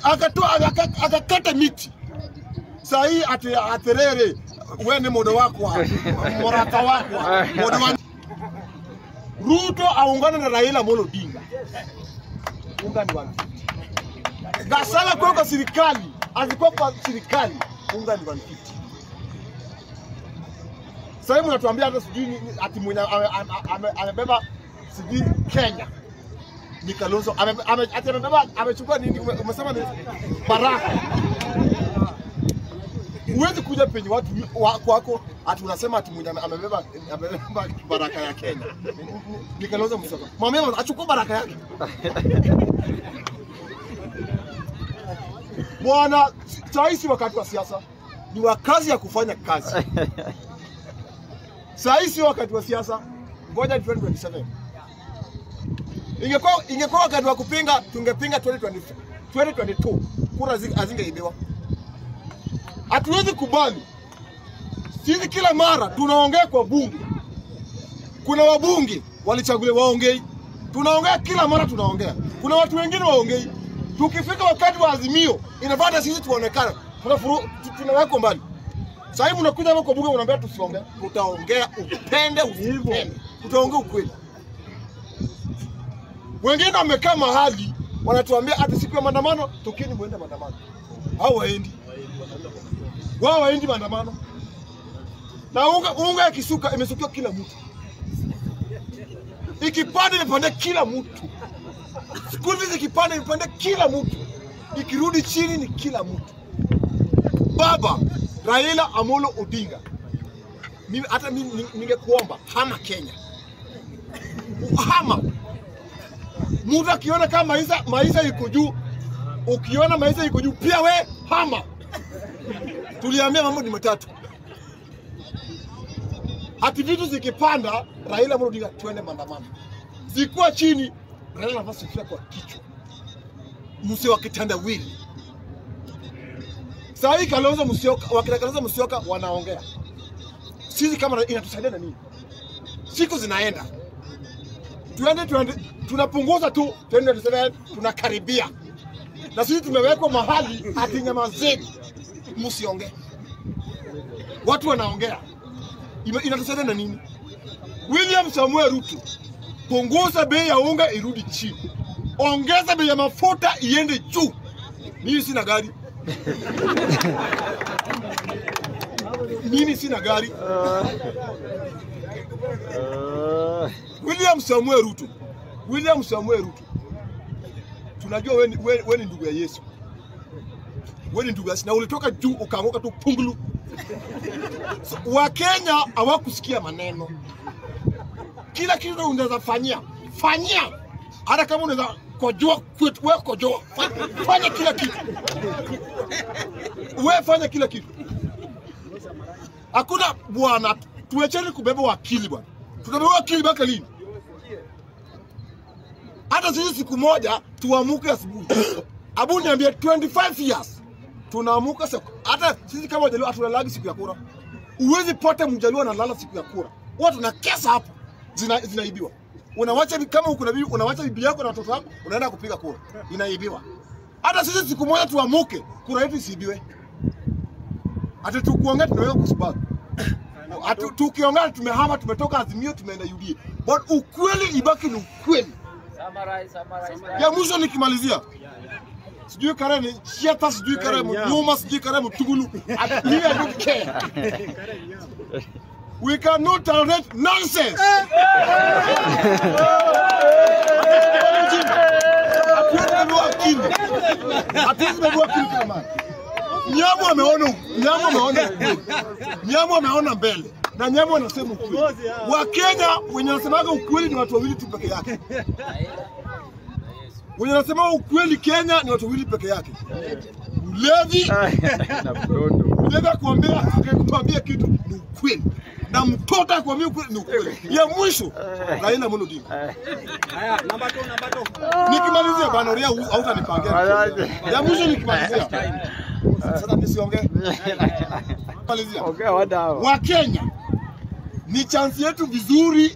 akatoa akaka- akakata miti saa hii ati aterere we ni modo wako morata wako modo wa Ruto aungane na Raila Amolo Odinga unga ni 150 Gasala kwa kwa serikali alikuwa kwa serikali unga ni 150 sasa hivi mnatuambia hata sijui ni- ni- ati mwenye ame- ame- ame- amebeba sijui Kenya ni Kalonzo ame- ame- ati amebeba amechukua nini? Ume- Umesema ni baraka. Huwezi kuja penye watu wa- kwako ati unasema ati mwenye ame- amebeba amebeba baraka ya Kenya Ni- ni- ni Kalonzo Musyoka. Mwambie achukue baraka yake bwana. Saa hii si wakati wa siasa, ni wakati ya kufanya kazi. Saa hii sio wakati wa siasa, ngoja 2027. Ingekuwa ingekuwa wakati wa kupinga, tungepinga 2020 2022, kura zi- hazingeibiwa. Hatuwezi kubali sisi, kila mara tunaongea kwa bunge, kuna wabunge walichaguliwa waongei, tunaongea kila mara, tunaongea. Kuna watu wengine waongei. Tukifika wakati wa azimio, inafaa sisi tuonekane, tunafuru tu- tunawekwa mbali. Sasa hivi mnakuja hapa kwa bunge unaambia tusiongee. Tutaongea upende usipende. Tutaongea ukweli. Wengine wamekaa mahali wanatuambia ati siku ya maandamano tokeni muende maandamano. Hao waendi. Wao waendi maandamano. Na unga unga ikisuka imesukiwa kila mtu. Ikipanda imepanda kila mtu. School fees ikipanda imepanda kila mtu. Ikirudi chini ni kila mtu. Baba Raila Amolo Odinga, mimi hata mimi ni- ningekuomba hama Kenya, hama. Mtu akiona kama maisha maisha iko juu, ukiona maisha iko juu pia we hama. Tuliambia mambo ni matatu, hati vitu zikipanda, Raila Amolo Odinga tuende maandamano, zikuwa chini, Raila nafasi kufia kwa kichwa, mse wa kitandawili Saa hii Kalonzo Musyoka, wakina Kalonzo Musyoka wanaongea. Sisi kama inatusaidia na nini? Siku zinaenda. Tuende tuende tunapunguza tu 2027 tunakaribia. Na sisi tumewekwa mahali ati nyamazeni. Msiongee. Watu wanaongea. Ime- Inatusaidia na nini? William Samuel Ruto, punguza bei ya unga irudi chini. Ongeza bei ya mafuta iende juu. Mimi sina gari. mimi sina gari. William Samuel Ruto, William Samuel Ruto, tunajua wewe ni- wewe wewe ni ndugu ya Yesu, wewe ni ndugu ya Yesu na ulitoka juu ukaanguka tu pungulu. So, Wakenya hawakusikia maneno. Kila kitu unaweza fanyia fanyia, hata kama unaweza kojoa kwetu, wewe kojoa, Fa- fanya kila kitu, wewe fanya kila kitu. Hakuna bwana, tuwecheni kubeba wakili bwana. Tutabeba wakili mpaka lini? Hata sisi siku moja tuamuke asubuhi. Abu niambie 25 years tunaamuka siku. Hata sisi kama wajaluo hatulalagi siku ya kura. Uwezi pata mjaluo analala siku ya kura. Watu na kesa hapo zina, zinaibiwa. Unawacha bi- kama uko na bibi, unawacha bibi yako na watoto wako, unaenda kupiga kura, inaibiwa. Hata sisi siku moja tuamuke, kura yetu isiibiwe. Hata tukuongea tunaweza kusubaru. Atu, tukiongea tumehama, tumetoka Azimio tumeenda UDA. But ukweli ibaki ni ukweli. Summarize, summarize. Ya mwisho nikimalizia, sijui kare ni chiata, sijui kare mnyuma, sijui kare mtugulu. At- Me, I don't care. We cannot tolerate nonsense. Hatuwezi bebua akili. Hatuwezi bebua akili kila mara. Nyamu ameona Nyamu ameona ukweli. Nyamu ameona mbele na Nyamu anasema ukweli. Wakenya wenye wanasemaga ukweli ni watu wawili tu peke yake. Wenye wanasema ukweli Kenya ni watu wawili peke yake. Mlevi, na mtoto mlevi akwambia kuambia kitu ni ukweli. Na mtoto akwambia ukweli ni ukweli. Ya mwisho Raila Amolo Odinga. Nikimalizia bana Ria hautanipangia. Ya mwisho nikimalizia. Sasa nisiongee. Malizia. ongea wadau Wakenya ni chansi yetu vizuri,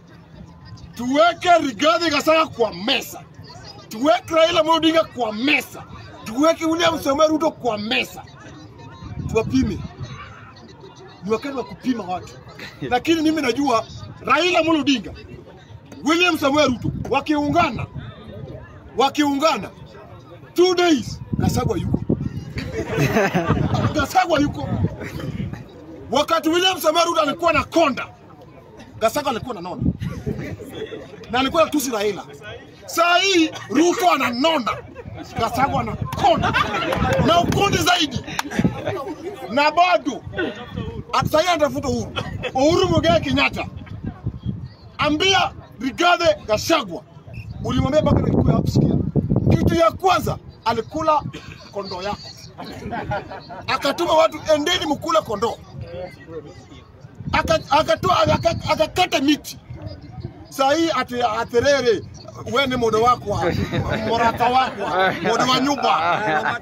tuweke Rigathi Gachagua kwa mesa, tuweke Raila Amolo Odinga kwa mesa, tuweke William Samoei Ruto kwa meza, tuwapime. Ni wakati wa kupima watu, lakini mimi najua Raila Amolo Odinga, William Samoei Ruto wakiungana, wakiungana two days, Gachagua yuko Gachagua yuko. Wakati William Samoei Ruto alikuwa na konda, Gachagua alikuwa na nona na alikuwa natusi Raila. Saa hii Ruto ananona, Gachagua anakonda na ukonde zaidi, na bado at- saa hii anatafuta Uhuru, Uhuru Muigai Kenyatta. Ambia Rigathi Gachagua, ulimwambia mpaka nilikuwa hapo sikia. Kitu ya kwanza alikula kondoo yako, akatuma watu endeni mkule kondoo, Aka- akatoa aka- akakata miti saa hii ati aterere we ni modo wakwa morata wakwa modo wa nyumba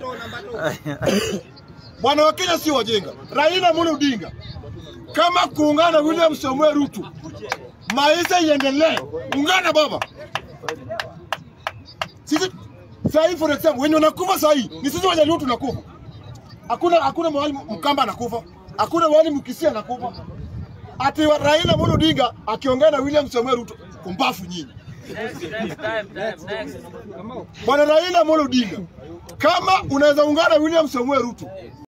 bwana wa Kenya sio wajinga. Raila Amolo Odinga kama kuungana William Samuel Ruto, maisha iendelee, ungana baba. Sisi saa hii for example, wenye wanakufa saa hii ni sisi Wajaluo tunakufa. Hakuna hakuna mahali Mkamba anakufa, hakuna mahali Mkisia anakufa. Ati wa- Raila Amolo Odinga akiongea na William Samuel Ruto, kumbafu nyinyi. Next, next time, time, next. Bwana Raila Amolo Odinga, kama unaweza ungana William Samuel Ruto